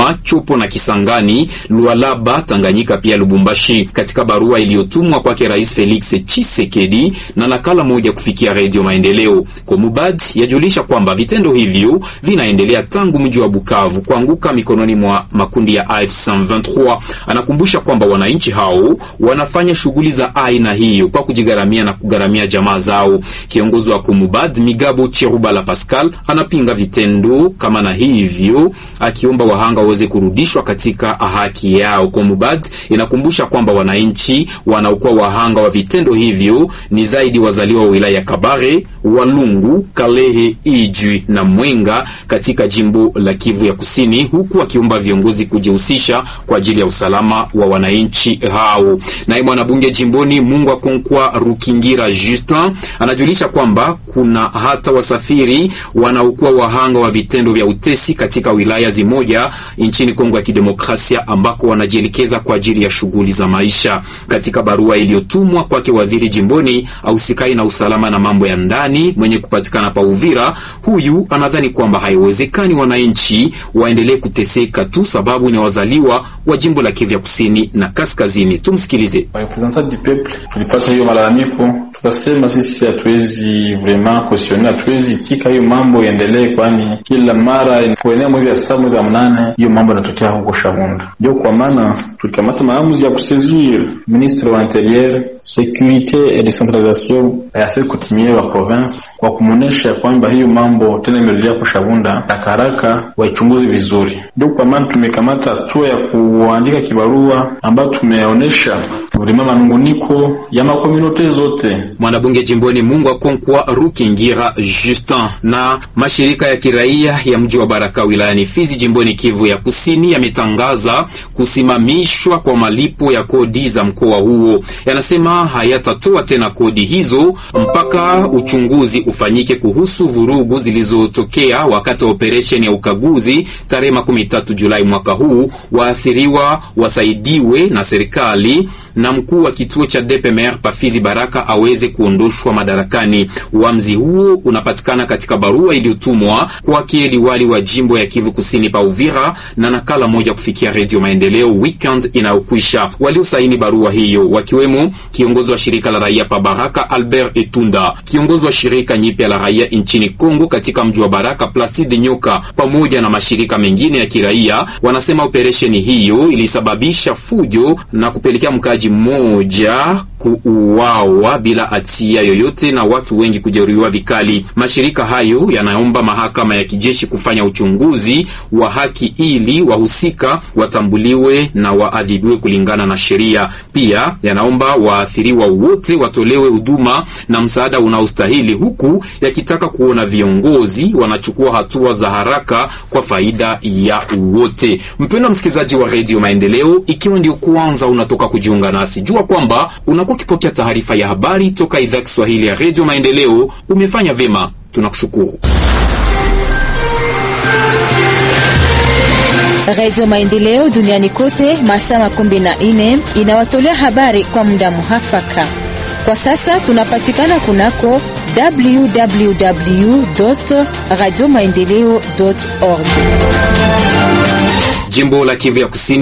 Goma, Chopo na Kisangani, Lualaba, Tanganyika pia Lubumbashi. Katika barua iliyotumwa kwake Rais Felix Tshisekedi na nakala moja kufikia Redio Maendeleo, Komubad yajulisha kwamba vitendo hivyo vinaendelea tangu mji wa Bukavu kuanguka mikononi mwa makundi ya AFC M23. Anakumbusha kwamba wananchi hao wanafanya shughuli za aina hiyo kwa kujigharamia na kugharamia jamaa zao. Kiongozi wa Komubad Migabo Cherubala Pascal anapinga vitendo kama na hivyo, akiomba wahanga waweze kurudishwa katika haki yao. Komubad inakumbusha kwamba wananchi wanaokuwa wahanga wa vitendo hivyo ni zaidi wazaliwa wa wilaya ya Kabare, Walungu, Kalehe, Ijwi na Mwenga katika jimbo la Kivu ya Kusini, huku akiomba viongozi kujihusisha kwa ajili ya usalama wa wananchi hao. Naye mwanabunge jimboni Mungwa Konkwa Rukingira Justin anajulisha kwamba kuna hata wasafiri wanaokuwa wahanga wa vitendo vya utesi katika wilaya zimoja nchini Kongo ya Kidemokrasia ambako wanajielekeza kwa ajili ya shughuli za maisha. Katika barua iliyotumwa kwake waziri jimboni ausikai na usalama na mambo ya ndani mwenye kupatikana pa Uvira, huyu anadhani kwamba haiwezekani wananchi waendelee kuteseka tu sababu ni wazaliwa wa jimbo la Kivu ya Kusini na Kaskazini. Tumsikilize. Representant du peuple, tulipata hiyo malalamiko, tukasema sisi hatuwezi vraiment cautionner, hatuwezi itika hiyo mambo iendelee, kwani kila mara kuenea mwezi ya saba mwezi ya mnane hiyo mambo yanatokea huko Shabunda. Ndio kwa maana tulikamata maamuzi ya kusaisir ministre wa interieur securite et decentralisation ya affaires coutumiere wa province kwa kumuonesha kwamba hiyo mambo tena imerudia kushavunda haraka haraka waichunguze vizuri. Ndio kwa maana tumekamata hatua ya kuandika kibarua ambayo tumeonyesha vilima manunguniko ya makomunote zote. Mwanabunge jimboni Mungwa Konkwa Rukingira Justin na mashirika ya kiraia ya mji wa Baraka wilayani Fizi jimboni Kivu ya Kusini yametangaza kusimamishwa kwa malipo ya kodi za mkoa huo. Yanasema hayatatoa tena kodi hizo mpaka uchunguzi ufanyike kuhusu vurugu zilizotokea wakati wa operesheni ya ukaguzi tarehe makumi tatu Julai mwaka huu. Waathiriwa wasaidiwe na serikali na mkuu wa kituo cha DPMR Pafizi Baraka aweze kuondoshwa madarakani. Uamuzi huo unapatikana katika barua iliyotumwa kwake liwali wa jimbo ya Kivu Kusini pa Uvira na nakala moja kufikia Redio Maendeleo weekend inayokwisha. Waliosaini barua hiyo wakiwemo kiongozi wa shirika la raia pa Baraka Albert Etunda, kiongozi wa shirika nyipya la raia nchini Kongo katika mji wa Baraka Placide Nyoka, pamoja na mashirika mengine ya kiraia. Wanasema operesheni hiyo ilisababisha fujo na kupelekea mkaaji mmoja kuuawa bila hatia yoyote na watu wengi kujeruhiwa vikali. Mashirika hayo yanaomba mahakama ya kijeshi kufanya uchunguzi wa haki ili wahusika watambuliwe na waadhibiwe kulingana na sheria. Pia yanaomba waathiriwa wote watolewe huduma na msaada unaostahili, huku yakitaka kuona viongozi wanachukua hatua za haraka kwa faida ya wote. Mpendwa msikilizaji wa Redio Maendeleo, ikiwa ndio kwanza unatoka kujiunga nasi, jua kwamba unakuwa ukipokea taarifa ya habari toka idhaa Kiswahili ya Redio Maendeleo. Umefanya vyema, tunakushukuru. Redio Maendeleo duniani kote masaa makumi na nne inawatolea habari kwa muda muhafaka. Kwa sasa tunapatikana kunako www radio maendeleo org. Jimbo la Kivu ya Kusini